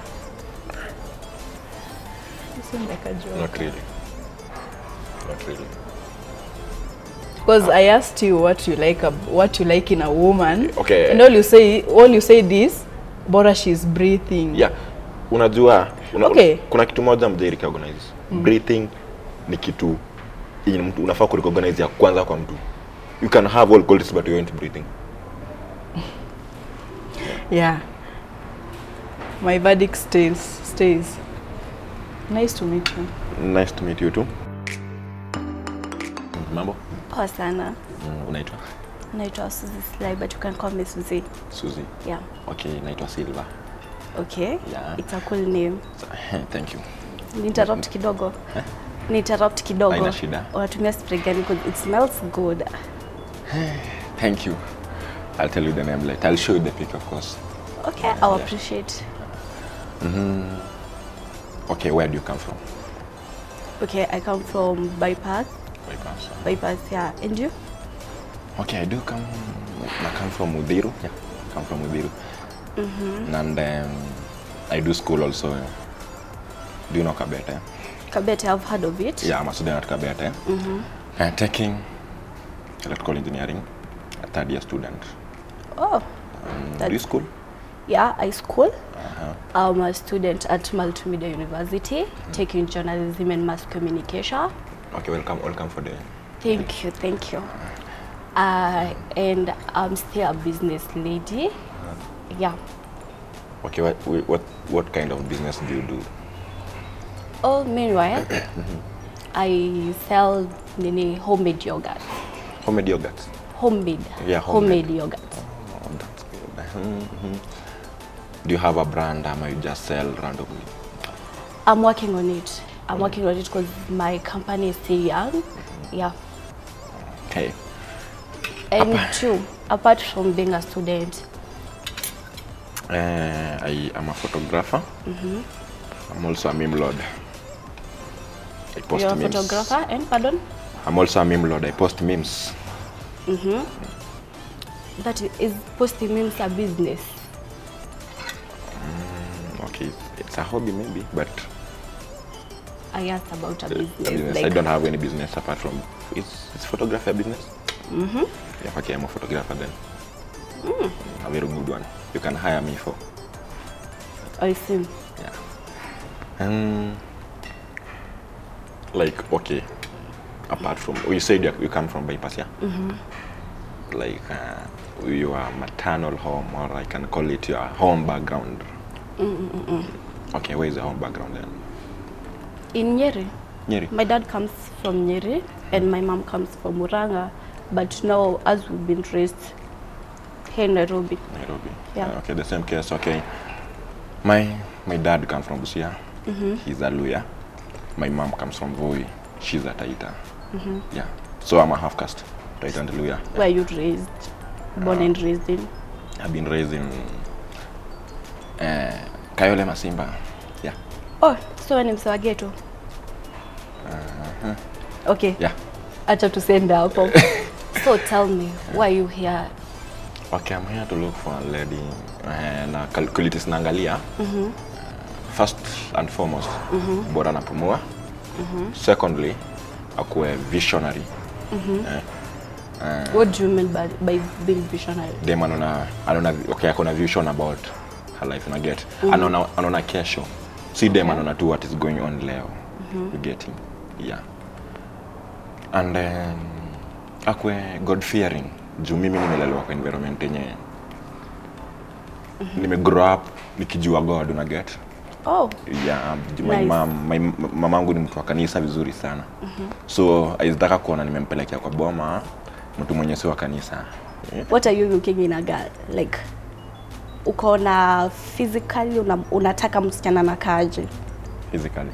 you seem like a joker Not really. Not really. because I asked you what you like ab- what you like in a woman Okay. and all you say all you say this bora she's breathing yeah unajua una, Okay. kuna kitu moja mjai recognize breathing ni kitu yenye mtu unafaa kurecognize ya kwanza kwa mtu you can have all qualities but you aren't breathing yeah my verdict stays stays nice to meet you nice to meet you too mambo Poa sana. mm, unaitwa Naitwa Suzy Sly, but you can call me Suzy. suzy Yeah. okay naitwa silva Okay. Yeah. It's a cool name. thank you Ni interrupt kidogo. Ni interrupt kidogo. Haina shida. Unatumia spray gani? 'Cause It smells good. thank you i'll tell you the name later i'll show you the pic of course Okay, I'll appreciate. okay where do you come from Okay, I come from Bypass. Bypass. Bypass, yeah. And you? Okay, I do come. I come from Mudiru. Yeah, I come from Mudiru. And um, I do school also. Do you know Kabete? Kabete, I've heard of it. Yeah, I'm a student at Kabete. I'm taking electrical engineering, a third year student. Oh, Um, do That- you school? Yeah, I school. Uh-huh. I'm a student at Multimedia University, taking journalism and mass communication. Okay, welcome, welcome for the. Thank you, thank you. Uh, and I'm still a business lady. Yeah. Okay, what, what, what kind of business do you do? Oh, meanwhile, I sell nini homemade yogurt. Homemade yogurt. Homemade. Yeah, homemade. homemade yogurt. Oh, that's good. Mhm. Do you have a brand or you just sell randomly? I'm working on it. I'm working on it because my company is still young. Yeah. Okay. And two, apart from being a student, Uh, I am a photographer. I'm also a meme lord. I post you're a memes. photographer and pardon? I'm also a meme lord. I post memes. That i- is posting memes a business. Okay, it's a hobby maybe, but I asked about a uh, business. a business. I like- don't have any business apart from. Is, is photography a business? Mm-hmm. Yeah, okay, I'm a photographer then. A very good one. You can hire me for. I see. Yeah. Um, like okay, apart from you said you, you come from bypass, yeah. Like uh, your maternal home, or I can call it your home background. Okay, where is the home background then? In Nyeri, Nyeri. my dad comes from Nyeri and my mom comes from Muranga. But now, as we've been raised here in Nairobi, Nairobi. Yeah. okay, the same case. Okay. My my dad comes from Busia. He's a Luya. My mom comes from Voi. She's a Taita. Yeah. So I'm a half caste, Taita and Luya. where you raised, born and raised in? I've been raised in uh, Kayole Masimba. Yeah. Oh, so ni msewa ghetto. Okay, Yeah. acha tusende hapo. so tell me, why you here? Okay, I'm here to look for a lady uh, na calculitis naangalia. Uh, first and foremost, bora napumua. Secondly, akuwe visionary. Eh, What do you mean by, by being visionary? dem anaona anaona okay akona vision about her life una get anaona anaona kesho si dem anaona tu what is going on leo you getting yeah and then akwe god fearing juu mimi nimelelewa kwa environment yenye nime grow up nikijua god una get Oh, yeah, juu my Nice. mom, my, mamangu ni mtu wa kanisa vizuri sana so aizitaka kuona nimempelekea kwa boma mtu mwenye si wa kanisa yeah. what are you looking in a girl? Like, uko na physically una, unataka msichana na kaje? physically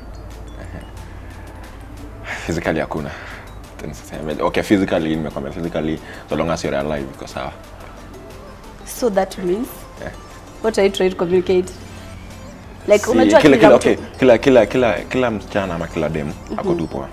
physically hakuna Niseme- okay physically nimekwambia physically so long as you're alive iko sawa So that means Yeah. what are you trying to communicate? Like, Si, unajua kila, kila kila, mtu okay, kila, kila, kila, kila msichana ama kila dem ako tu poa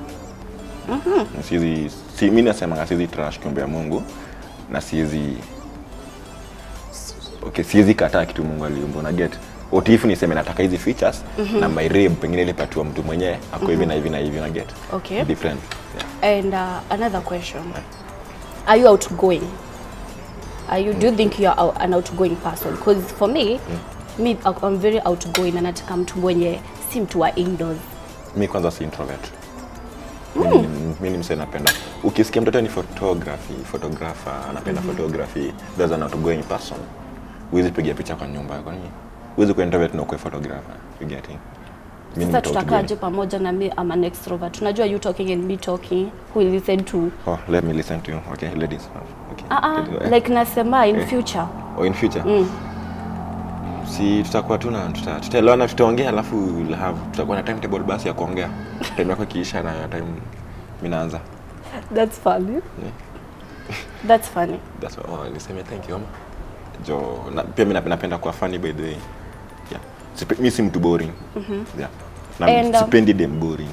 sizi si, mi nasemanga sizi trash kiumbe ya mungu na siezi okay, siezi kataa kitu mungu aliumba na get utifu niseme nataka hizi features na my rib pengine ilipatiwa mtu mwenyewe ako hivi na hivi na hivi na get Okay. different yeah. And uh, another question. Are you outgoing? Are you, do you think you are out- an outgoing person? Because for me, me, I'm very outgoing na nataka mtu mwenye si mtu wa indoors. mi kwanza si introvert Mimi ni- mi ni msee napenda ukisikia mtoto ni photography photographer anapenda photography there's an outgoing person huwezi piga picha kwa nyumba kwani huwezi kuwa introvert na ukuwe photographer you getting mi ni Sasa mtu tutakaje outgoing. pamoja na me I'm an extrovert. Tunajua you talking and me talking. Who will listen to? oh let me listen to you okay ladies okay Ah ah, Ladies, eh. like nasema in Eh. future. oh, in future si tutakuwa tu na tuta- tutaelewana tutaongea alafu we'll have tutakuwa na timetable basi ya kuongea time yako ikiisha na time mi naanza That's funny. That's funny. That's why, oh, niseme thank you ama jo na, pia mi nap- napenda kuwa funny by the way yeah. Sipe, mi si mtu boring yeah. na And, um, sipendi dem boring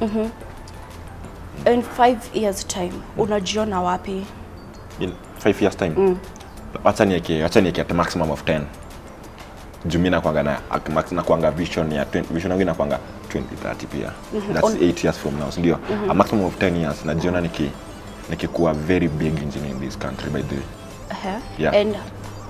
In five years time, unajiona wapi? in five years time wacha nieke wacha nieke at maximum of 10 juu mi nakwanga na ak- max- nakwanga vision ya 20 vision yangu inakwanga 2030 pia that's On- 8 years from now sindio a maximum of 10 years najiona niki nikikuwa very big engineer in this country by the way Uh-huh. Yeah. And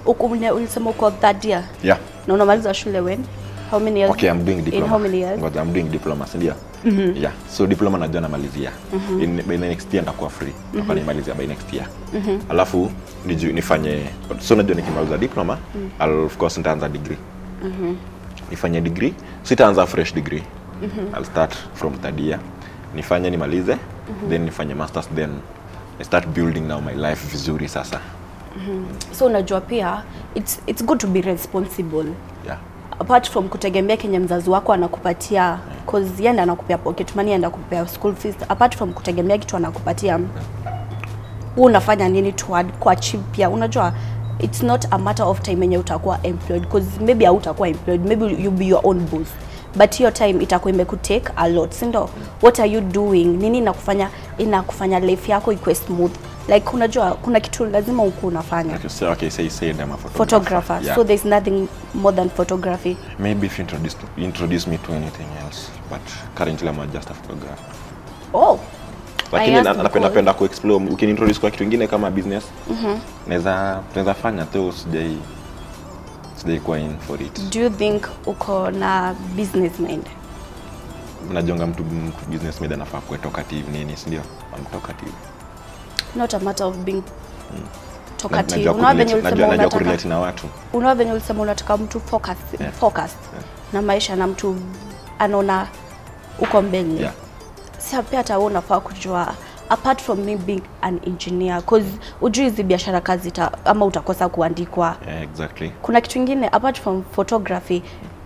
Uko- ule- ulisema uko third year yeah na unamaliza shule when how many years okay i'm doing in diploma how many years Ngoja, i'm doing diploma si ndio yeah so diploma najua namalizia in by the next year ndakuwa free mm nimalizia by next year alafu niju, nifanye so najua nikimaliza diploma I'll, of course nitaanza degree nifanye degree sitaanza fresh degree I'll start from third year nifanye nimalize then nifanye masters then I start building now my life vizuri sasa so unajua pia it's, it's good to be responsible yeah apart from kutegemea kenye mzazi wako anakupatia cause yeye ndiye anakupea pocket money enda kupea school fees apart from kutegemea kitu anakupatia wewe unafanya nini to add kwa achieve pia unajua it's not a matter of time yenye utakuwa employed cause maybe hautakuwa employed maybe you be your own boss but hiyo time itakuwa imekutake a lot si ndio what are you doing nini inakufanya inakufanya life yako ikuwe smooth like unajua kuna kitu lazima uku unafanya okay, so, okay say say I'm a photographer, photographer yeah. so there's nothing more than photography Maybe if you introduce, introduce me to anything else, but currently I'm just a photographer. oh Lakini I na- asked napenda because- penda kuexplore, ukiniintroduce kwa kitu kingine kama business, naweza tunaweza fanya tu sijai sijai kuwa in for it. do you think uko na business mind Mnajonga mtu, mtu business made anafaa kuwa talkative nini, si ndio? I'm talkative. not a matter of being Na- talkative najua unaona venye kurelate- ulisema najua- najua unataka kurelate na watu. unaona venye ulisema unataka mtu focus, Yeah. focused na maisha na mtu anaona uko mbele Yeah. si pia hata wewe unafaa kujua apart from me being an engineer cause ujui hizi biashara kazi ta, ama utakosa kuandikwa Yeah, exactly. kuna kitu ingine apart from photography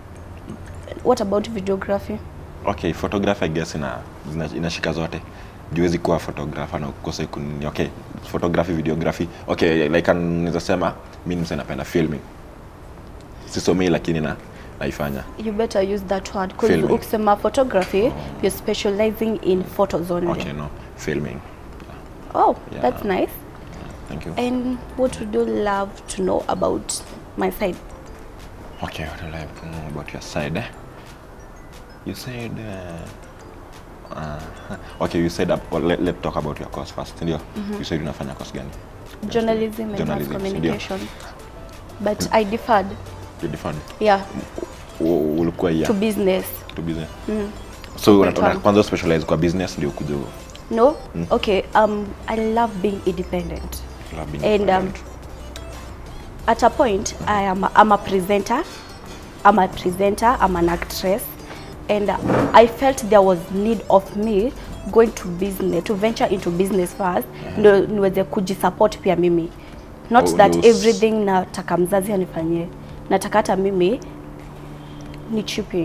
what about videography Okay, photography I guess ina zina- inashika zote. Juwezi kuwa photographer na ukose kuni okay, photography, videography. Okay, like naweza sema mimi msee napenda filming. Sisomei lakini na naifanya. you better use that word because Filming. ukisema photography you're specializing in photos only Okay, no, filming. oh Yeah. that's nice Thank you. and what would you love to know about my side Okay, what would I like to know about your side? Eh? You said uh, uh, okay, you said uh, well, let, let's talk about your course first. Ndio. You said unafanya course gani? journalism and mass Journalism, communication but i deferred You defined. yeah U- Ulikuwa yeah. to business to business. So una- una- one. kwanza specialize kwa business ndio kuja no okay um i love being independent love being and um, independent. at a point i am a, I'm a presenter i'm a presenter i'm an actress and uh, i felt there was need of me going to business to venture into business first ndio niweze kujisupport pia mimi not Oh, that those- everything nataka mzazi anifanyie nataka hata mimi ni chipping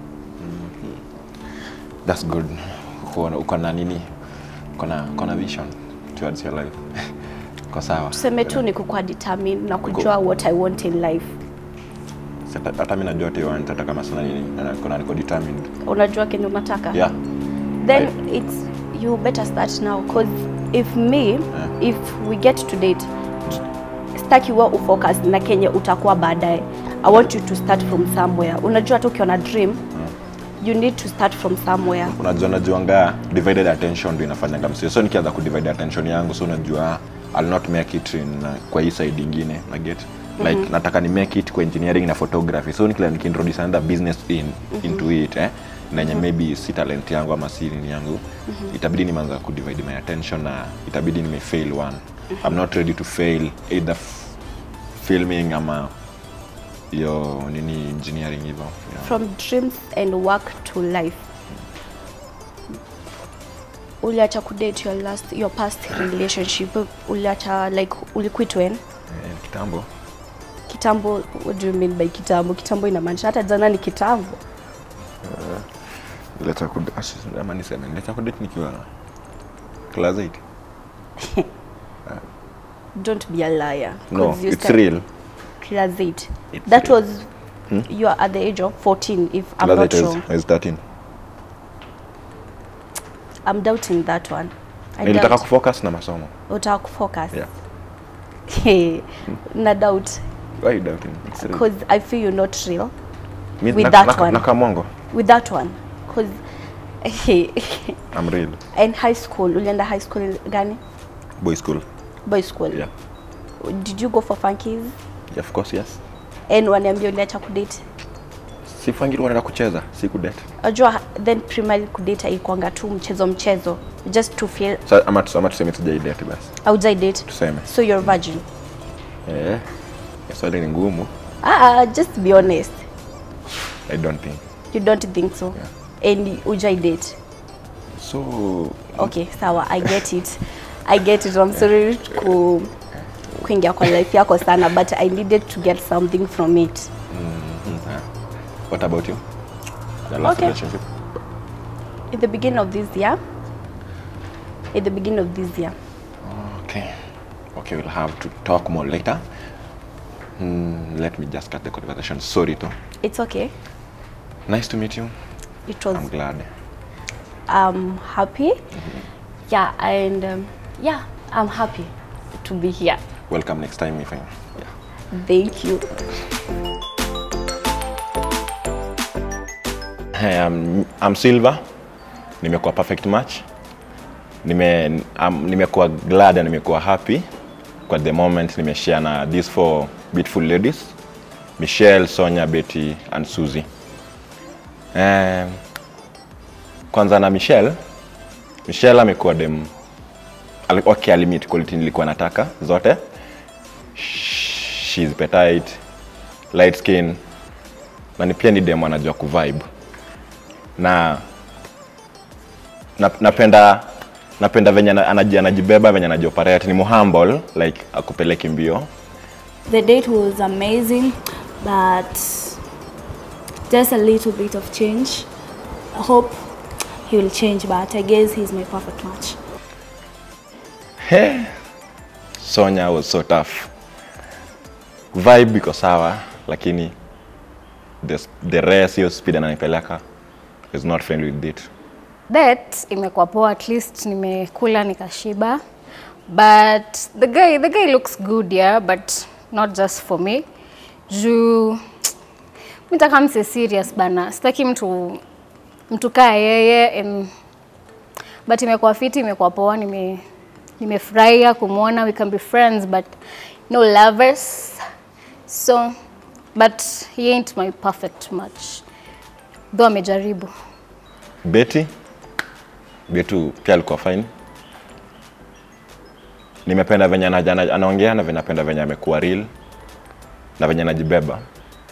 That's good. Uko na- uko na nini? Uko na uko na vision towards your life. Uko sawa. tuseme tu ni kukua determined na kujua what i want in life Sasa hata mimi najua tu nataka kama sana nini. Na niko na niko determined. unajua kenye unataka Yeah. then it's you better start now because if me if we get to date staki wa ufocus na kenye utakuwa baadaye i want you to start from somewhere unajua hata ukiwa na dream you need to start from somewhere Unajua najuanga divided attention ndio inafanyanga msio. So nikianza ku divide attention yangu so unajua I'll not make it in uh, kwa hii side ingine. Na get like nataka ni make it kwa engineering na photography. So nikila nikiintroduce another business in into it eh na yenye maybe si talent yangu ama si nini yangu itabidi nimeanza ku divide my attention na itabidi nime fail one. I'm not ready to fail either f- filming ama yo nini engineering hivyo. Yeah. from dreams and work to life uliacha kudate your last your past relationship uliacha like uliquit when Eh, kitambo kitambo what do you mean by kitambo kitambo inamaanisha hata jana ni kitambo Niliacha kudate ama niseme niliacha kudate nikiwa class 8. don't be a liar No, 'cause you it's start- real. class 8 It's that real. was you are at the age of 14 if i'm Class not 8 I wrong was, I was 13. i'm doubting that one I Nilitaka doubt. kufocus na masomo. utaka kufocus Yeah. Hey, na doubt Why you doubting? It's real. because i feel you're not real Mi- with na- that na- one. na kamongo. with that one because I'm real. in high school ulienda high school gani Boy school. boy school Yeah. did you go for funkies of course yes and waniambia uliacha kudate sifangiru wanaenda kucheza si kudate najua then primary kudate haikuanga tu mchezo mchezo just to feel Sa- ama tus- ama tuseme tujaidate basi aujai date tuseme so you're virgin eh, ya swali ni ngumu ah, just be honest i don't think you don't think so and ujai date so okay sawa i get it i get it i'm sorry ku kuingia kwa life yako sana but i needed to get something from it what about you your last Okay. relationship in the beginning of this year in the beginning of this year okay okay we'll have to talk more later Hmm, let me just cut the conversation sorry to it's okay nice to meet you it was i'm glad i'm happy yeah and um, yeah i'm happy to be here welcome next time if i yeah thank you Hey, I'm, I'm Silva. Nimekuwa perfect match. Nime um, nimekuwa glad na nimekuwa happy kwa the moment nimeshare na these four beautiful ladies. Michelle, Sonia, Betty and Suzy. Um, kwanza na Michelle. Michelle amekuwa dem ali- okay, alimit quality nilikuwa nataka zote. She's petite, light skin na ni pia ni dem anajua kuvibe na na- napenda napenda venye ana- anaji- anajibeba venye anajioperate ni muhumble like akupeleki mbio The date was amazing, but just a little bit of change. I hope he will change, but I guess he's my perfect match. He, Sonya was so tough vibe iko sawa lakini the, the rest hiyo speed ananipeleka is not friendly with it That imekuwa poa, at least nimekula nikashiba. But the guy, the guy looks good yeah, but not just for me. Juu mitaka mse serious bana, sitaki mtu mtu kaa yeye and but imekuwa fiti, imekuwa poa, nime nimefurahia kumwona, we can be friends but no lovers. So but he ain't my perfect match. Though amejaribu. Betty Betu pia alikuwa fine. Nimependa venye anaja- ana- anaongea na venye napenda venye amekuwa real na venye anajibeba.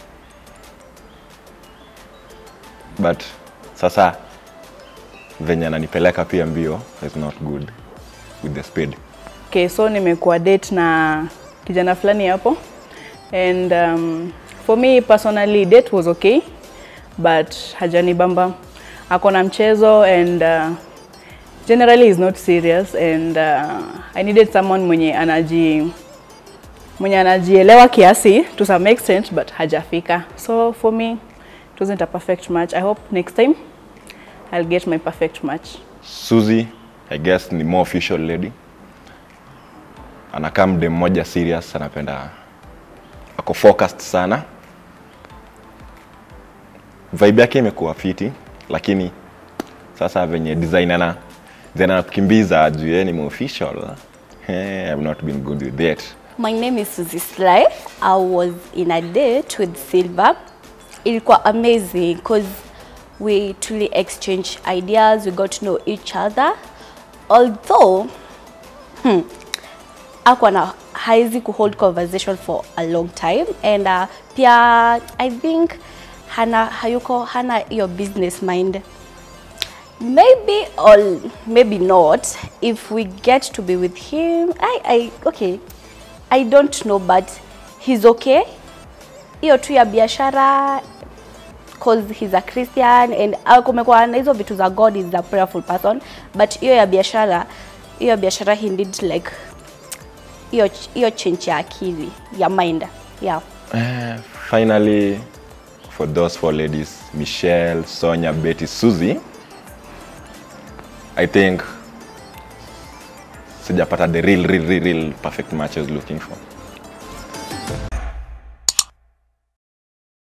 But sasa venye ananipeleka pia mbio is not good with the speed. Okay, so nimekuwa date na kijana fulani hapo and um, for me personally date was okay but hajanibamba. Ako na mchezo and uh, generally is not serious and uh, I needed someone mwenye anaji mwenye anajielewa kiasi to some extent but hajafika. So for me it wasn't a perfect match. I hope next time I'll get my perfect match. Suzy, I guess ni more official lady. Anakaa mde mmoja serious, anapenda ako focused sana. Vibe yake imekuwa fiti, lakini sasa venye design ana then anakukimbiza juu yeye ni more official. Eh, I've not been good with that. My name is Suzy Sly. I was in a date with Silva. Ilikuwa amazing because we truly exchanged ideas, we got to know each other. Although, hmm, akuwa na haizi kuhold conversation for a long time and uh, pia I think hana hayuko hana your business mind maybe or maybe not if we get to be with him I, I okay I don't know but he's okay hiyo tu ya biashara cause he's a Christian and uh, kumekuwa na hizo vitu za God is a prayerful person but hiyo ya biashara hiyo ya biashara he need like hiyo hiyo change ya akili ya mind yeah Eh, finally, for those four ladies, Michelle, Sonia, Betty, Suzy, I think sijapata the real, real, real, real perfect match I was looking for.